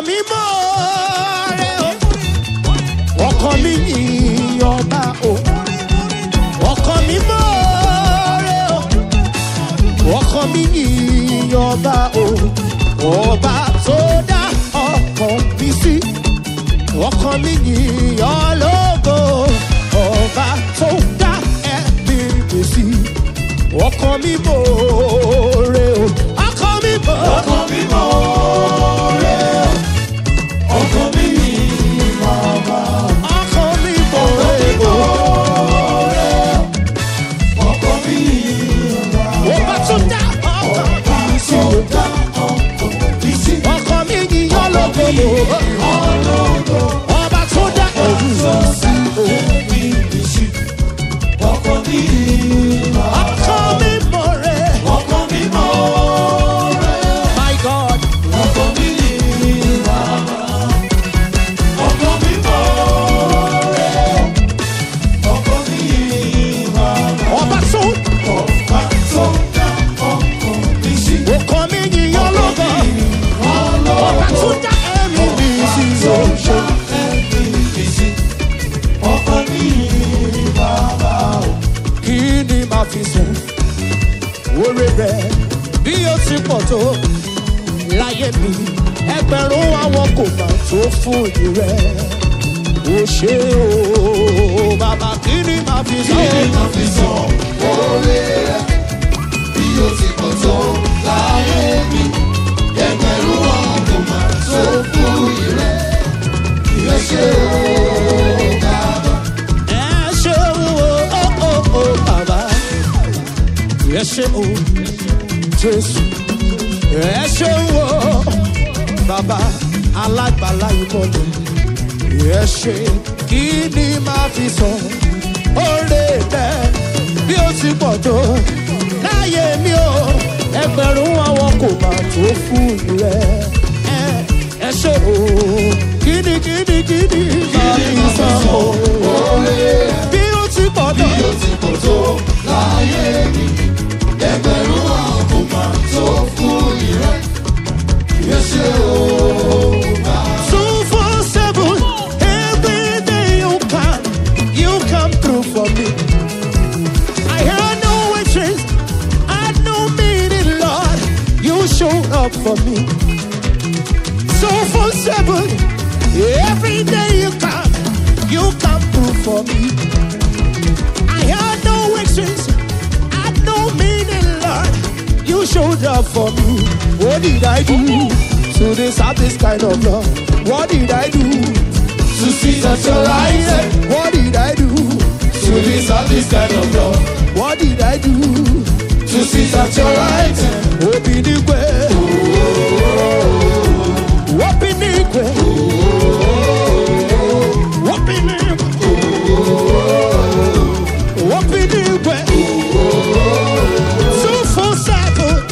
mi mọ́ rẹ̀ o ọkàn mi yìn ọba o ọkàn mi mọ́ rẹ̀ o ọkàn mi yìn ọba o ọba tó dá ọkàn mi sí ọkàn mi yìn ọlọ́gọ́ ọba tó dá ẹ̀mí mi sí ọkàn mi mọ́ rẹ̀ o ọkàn mi mọ́ ọkàn mi mọ́ rẹ̀ ọkàn mi yìí bàbá. ọkàn mi mọ́ rẹ̀ o ọkàn mi yìí bàbá. ọba tó dá ọkàn mi sí o. dá ọkàn mi sí. ọkàn mi yìn ọlọ́gọ́ ọlọ́dọ̀ ọba tó dá ẹ̀mí tó mi sí sí ẹ̀mí mi sí. ọkàn mi yìí bàbá. ọkàn mi mọ́ rẹ̀ ọkàn mi mọ́ rẹ̀ my god. ọkàn mi yìí bàbá. ọkàn mi mọ́ rẹ̀ ọkàn mi yìí bàbá. ọba tó ọba tó dá ọkàn mi sí. ọkàn mi yìn ọlọ́gọ́ ọba tó dá ẹ̀mí mi sí o. kí ni màá fi sùn oore rẹ bí ó ti pọ̀ tó láyé mi ẹgbẹ̀rún àwọn kò mà tó fún ìdí rẹ o ṣe o bàbá kí ni màá fi sùn. ẹ ṣe o o o bàbá ẹ ṣe o jésù ẹ ṣe o bàbá alágbàlá ìmọ̀lẹ̀ ẹ ṣe kí ni máa fi sọ oore rẹ bí ó ti pọ̀ tó láyé mi o ẹgbẹ̀rún àwọn kò máa tó fún rẹ ẹ ẹ ṣe o kí ni kí ni kí ni máa fi sọ o bí ó ti pọ̀ tó. Two four seven, every day you come, you come through for me. I had no wishes, I had no meaning, Lord. You showed up for me. So for seven, every day you come, you come through for me. I had no wishes, I had no meaning, Lord. You showed up for me. What did I do to deserve this kind of love? What did I do to see such a light? What did I do to deserve this kind of love? What did I do to see such a light? Open the way. Open the way. Open the Open the way. Two four seven.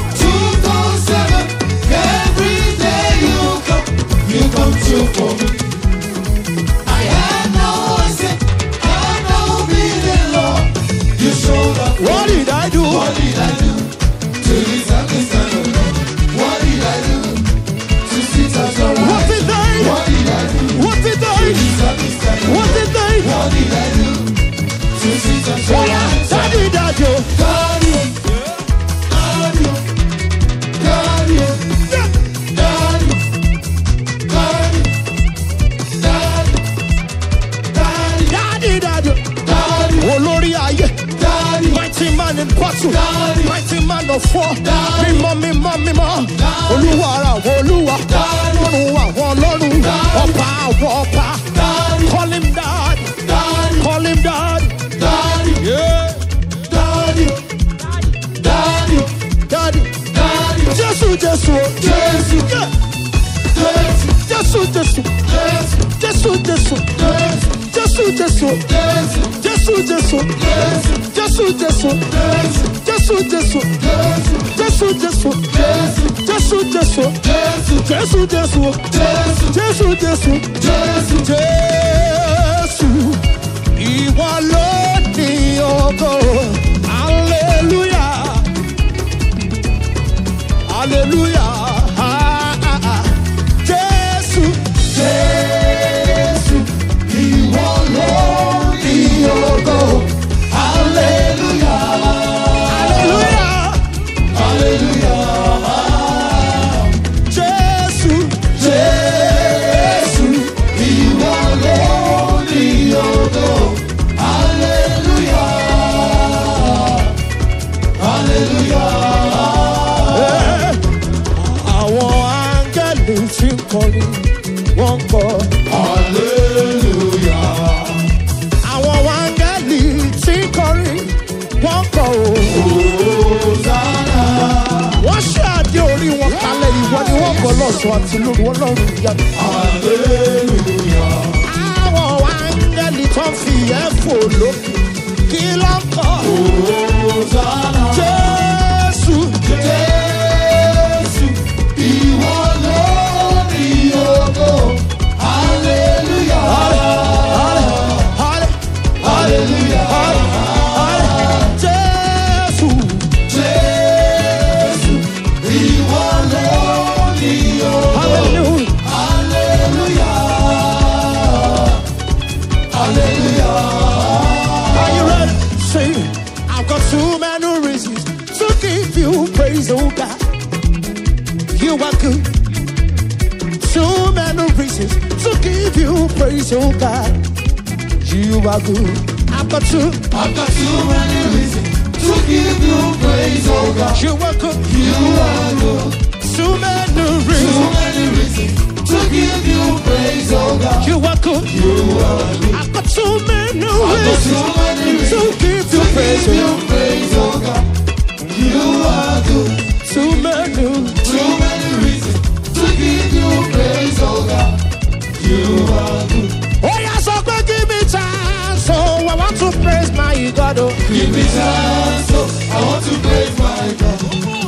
What did I do? What did I do to deserve this kind of love? What did I do to see such a What light? did I? What did I do What did to I? deserve this kind of What love? did I? What did I do to see such a Oh yeah, light? that did I do? God, you, God, you, God, you, God, you, God, you, God, you, God, you, That did I do? God, you, Olórí ayé, God, you, mighty man in battle, Daddy. mighty man of war, Daddy. mímọ́ mímọ́ mímọ́, Daddy. olúwa ara àwọn olúwa, Daddy. lọ́run àwọn lọ́run, Daddy. ọba àwọn ọba, Daddy. call him dad, God, you, call him dad, God, you, yeah, God, you, God, you, daddy, God, you, Jésù Jésù, Jésù. yeah, Jésù, Jésù Jésù, Jésù, Jésù Jésù, Jésù Jésù, Jésù Jésù, Jésù Jésù, Jésù Jésù, Jésù Jésù, Jésù Jésù, Jésù Jésù, Jésù Jésù, Jésù Jésù, ìwọ ló ní ògo, hallelujah, hallelujah, ah, ah, ah. Jésù kọ́ o. Hosanna. wọ́n ṣe àdé orí wọn kalẹ̀ ìwọ ni wọ́n kọ́ lọ́sọ̀ àti lórí wọn lọ́rùn ìyanu. Hallelujah. àwọn áńgẹ́lì tó ń fi ẹ̀fọ́ lókè kí ló ń kọ́. Hosanna. jésù Jésù, ìwọ ló ní ògo. Hallelujah. hallelujah Hallelujah. hallelujah jésù Jésù, ìwọ ló ní ògo. hallelujah. Hallelujah. Hallelujah. Are you ready? Say, I've got too many reasons to give you praise, oh God. You are good. Too many reasons to give you praise, oh God. You are good. I've got too, I've got too many reasons to give you praise, oh God. you are good. You are good. Too many Too reasons. many reasons to give you praise, oh God. You are good. You are good. I've got too many I've got reasons too many to reasons give you to praise, give you oh praise, oh God. You are good. Too many. Too many reasons to give you praise, oh God. You are good. Oh, yes, so good, give me time. So I want to praise my God. Oh. Give me time, so I want to praise my God.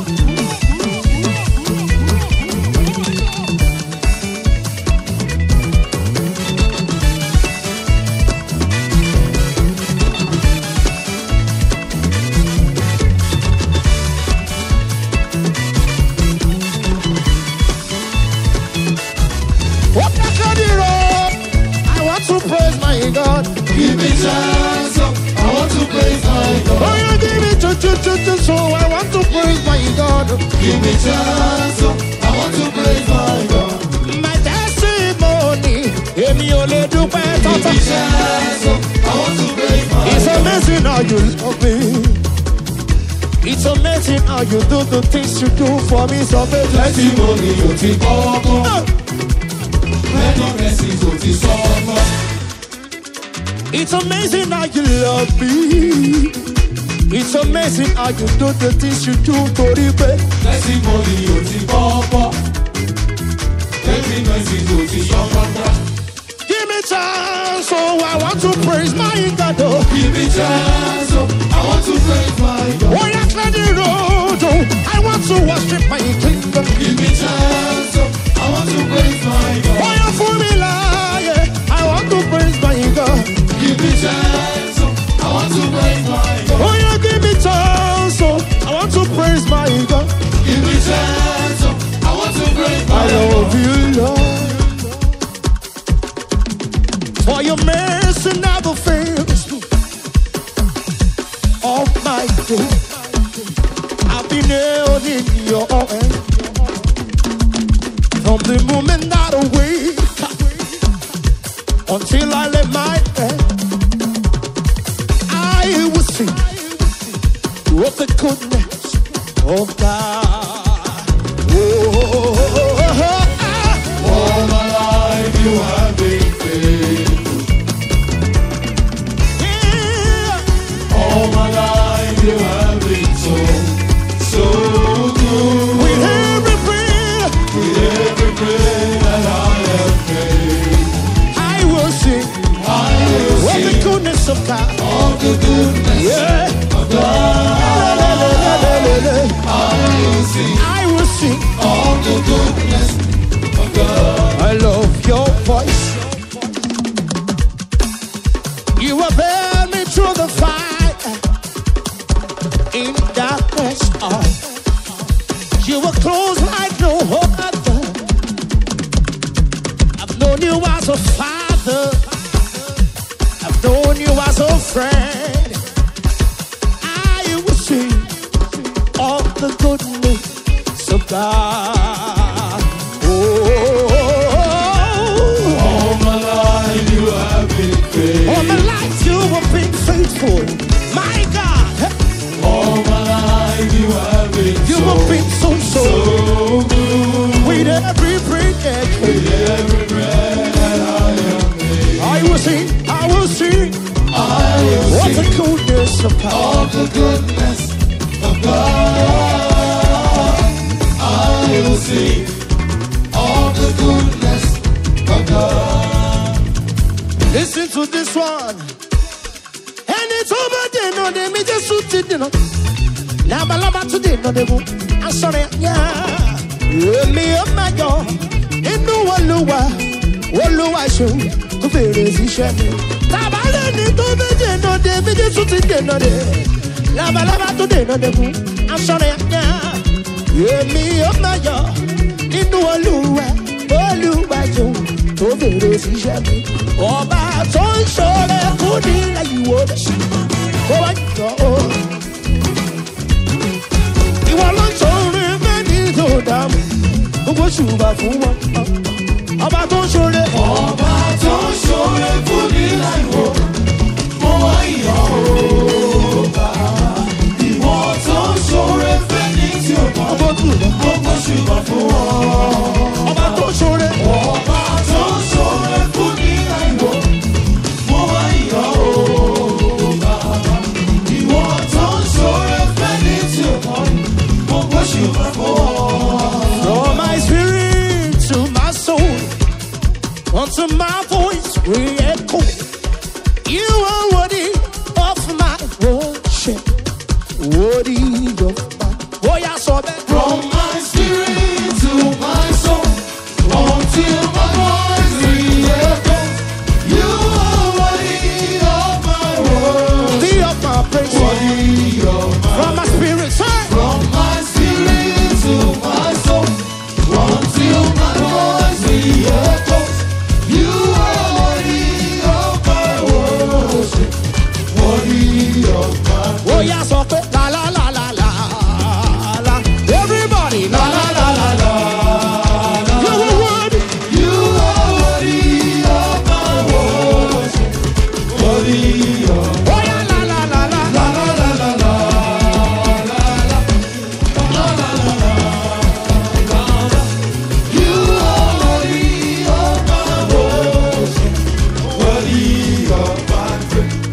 What I can do, I want to praise my God. Give me time, so I want to praise my Oh, God. you give it to, to, to, to, so I want to praise my God. Give me time, so I want to praise my God. My testimony, èmi ò lè dúpẹ́ Give tọ́tọ́. me time, so I want to praise my It's God. amazing how you love me. It's amazing how you do the things you do for me. So baby, Testimony ò ti kọ́kọ́, Oh, many blessings ò ti sọ́kọ́. It's amazing how you love me. It's amazing how you do the things you do torí pé. Testimony ò ti kọ́kọ́, many blessings ò ti sọ́kọ́. Give me time, so I want to praise my God. Oh. Give me time, so I want to praise my God. Oh, yeah, clear the road. Oh, I want to worship my King. Give me time, so I want to praise my God. Oh, yeah, for me, yeah, I want to praise my God. Give me time, so I want to praise my God. Oh, yeah, give me time, so I want to praise my God. Give me time, so I want to praise I my God. love you, Lord. For your mercy never fails me. All my day, I've been held in your hand. From the moment that I wake up until I lay my head, I will sing of the goodness of God. Oh, ah. All my life you have been faithful. Yeah. All my life you have been so, so good. With every breath, With every breath that I have made, I will sing I will of the sing goodness of God. of the goodness Yeah. of God. I will sing I will sing. of the goodness of God. I love your voice. You have held me through the fire in darkness. Oh, you were close like no other. I've known you as a father. I've known you as a friend. I will sing of the goodness of God. Oh, All my life you have been faithful. all my life you have been faithful. My God, All my life you have been you so, have been so, so, so good. with every breath. With every breath that I have made, I will sing, I will sing. I will What sing a goodness goodness of God. Of the goodness of God, I will sing. Of the goodness of God. Listen to this one. Ẹni tó bá dènà dè mí Jésù ti dènà. Labalábá tún dènà dè mú. Asọ̀rọ̀ yá. Èmi ó máa yọ inú Olúwa. Olúwa ṣeun tó fèrè síṣẹ́ mi. Tàbálẹ̀ ni tó bá dènà dè mí Jésù ti dènà dè. Labalábá tún dènà dè mú. Asọ̀rọ̀ yá. Èmi ó máa yọ nínú Olúwa. Olúwa ṣeun tó fèrè síṣẹ́ mi. Ọba tó ń ṣọrẹ fún ní lẹ́yìn wo bẹ̀. Ó wá jọ ó. Ìwọ ló ń ṣọrẹ mẹ́ni tó dààmú. Gbogbo ṣùgbọ́n fún wọn. Ọba tó ń ṣọrẹ. Ọba tó ń ṣoore fún ní láìwo, mo wá ìyọ̀ òòbá. Ìwọ tó ń ṣoore fẹ́ni tí ò mọ̀, Ọba tó ń lọ. gbogbo ṣùgbọ́n fún ọ. Ọba tó ń ṣọrẹ. Ọba tó ń ṣoore fún ní láìwo, mo wá ìyọ̀ òòbá. Ìwọ tó ń ṣoore fẹ́ni tí ò mọ̀, gbogbo ṣùgbọ́n fún ọ. From my spirit to my soul, unto my voice re-echo. You are worthy of my worship, worthy of my. Oh, yeah, so bad. From my spirit to my soul, until my voice re-echoes, you are worthy of my worship, Worthy of my praise. worthy of my. From my spirit, say. From my spirit to my soul, until my voice re-echoes, you are worthy of my worship, worthy of my. Oh, yeah, so bad. La la la la la la. Everybody, la la la la la. You are worthy. You are worthy of my worship, worthy of Oh, yeah, la la la la. la la la la la You are worthy of my worship, worthy of my praise.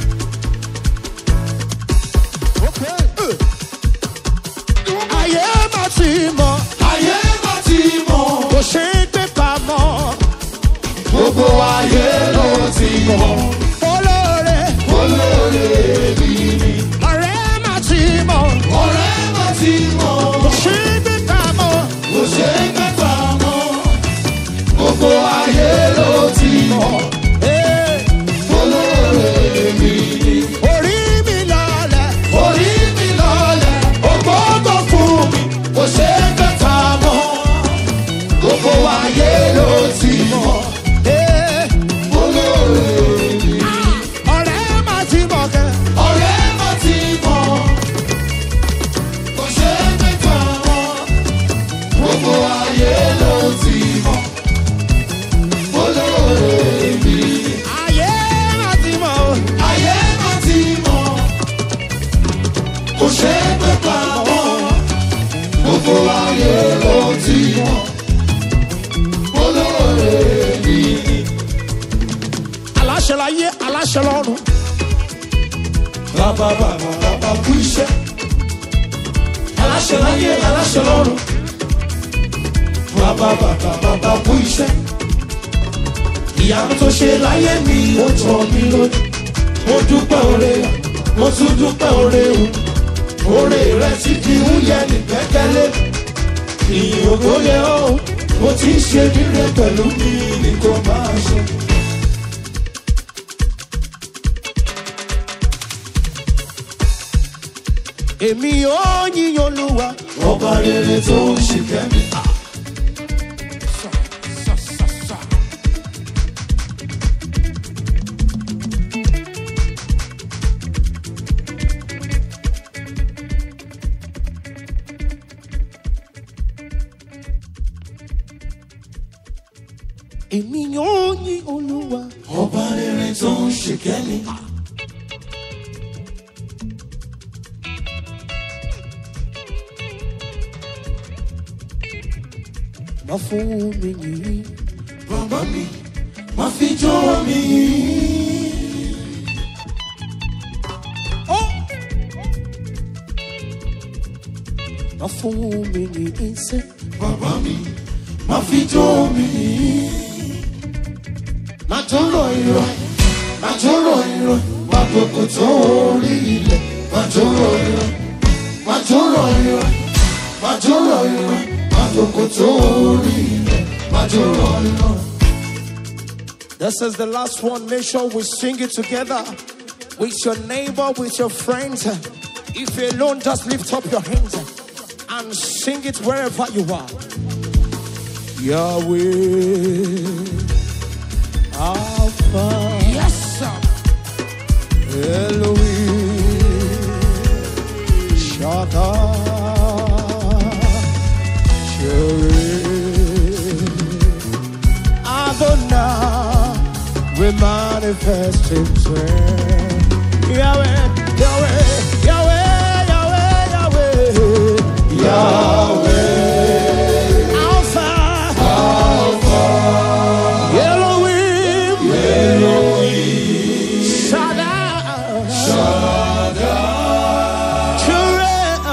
Ayé má ti mọ̀, Ayé má ti mọ̀, kò ṣe é gbé pamọ́. gbogbo ayé ló ti mọ̀, Olóore, olóore mi ni. ọ̀rẹ́ má ti mọ̀, Ọ̀rẹ́ má ti mọ̀. kò ṣe é gbé pamọ́. kò ṣe é mẹ́fà mọ́ gbogbo ayé ló ti mọ̀ Ee, olóore mi ni. Orí mi lọlẹ̀, orí mi lọlẹ̀ ògbógbò fún mi kò ṣe é mẹ́fà mọ́ gbogbo ayé ló ti mọ̀ ee, olóore mi. ọ̀rẹ́ má ti mọ̀ kẹ́. ọ̀rẹ́ má ti mọ̀ kò ṣe é mẹ́fà mọ́ gbogbo ayé ló ti mọ̀ olóore mi ni. Ayé má ti mọ̀ o. ayé má ti mọ̀ kò ṣe é pé pamọ́ gbogbo ayé ló ti mọ̀ olóore mi ni. Aláṣẹ láyé, aláṣẹ lọ́run. bàbá bàbá bàbá kú iṣẹ́ aláṣẹ láyé aláṣẹ lọ́run bàbá bàbá bàbá kú iṣẹ́ ìyanu tó ṣe láyé mi ó jọ mí lójú mo dúpẹ́ oore mo tún dúpẹ́ oore o oore rẹ ti di wúyẹ ní kẹ́kẹ́lé ìyìn ògo yẹ ọ́ mo ti ń ṣe nílé pẹ̀lú mi ní kò máa ṣe. Èmi ò yíyan Olúwa. ọba rere tó ń ṣìkẹ́ mi. Èmi ò yíyan Olúwa. ọba rere tó ń ṣìkẹ́ mi. Má fún mi yìí. bàbá mi má fi jọ́ mi. Ó Má fún mi ní ìṣe. bàbá mi má fi jó mi má jó rọ irọ́ má jó rọ irọ́ má gbogbo tó orí ilẹ̀ má jó rọ irọ́ má jó rọ irọ́ má jó rọ irọ́ má gbogbo tó orí ilẹ̀ má jó rọ irọ́. This is the last one. Make sure we sing it together with your neighbor, with your friends. If you're alone, just lift up your hands and sing it wherever you are. Yahweh, Alpha, yes sir. Elohim, Shaddai, Jireh, Adonai, we manifest Himself. Yahweh, Yahweh, Yahweh, Yahweh, Yahweh, Yahweh, Alpha, Alpha, Elohim, Elohim, Shaddai, Shaddai, Jireh,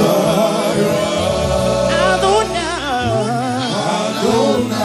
Adonai,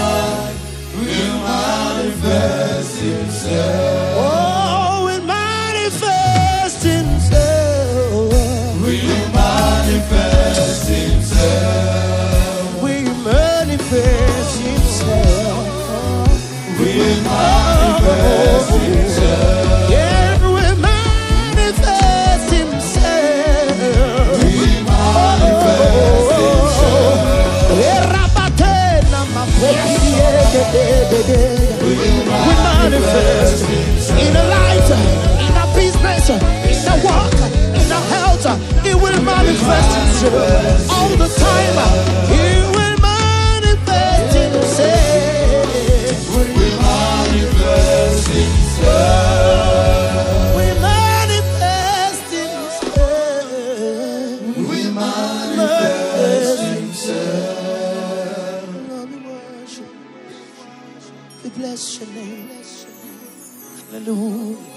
Oh, it manifest himself. We manifest himself. We manifest himself. We manifest himself. Yeah, we manifest himself. We manifest himself. Yeah, Rabatena, my baby, yeah, yeah, yeah, yeah, yeah. We We manifest in a life, in a business, in a work, in a health. It will manifest itself all the time. It will manifest itself. We manifest himself. We manifest itself. We manifest himself. Lord, we worship. We bless your name. Hallelujah.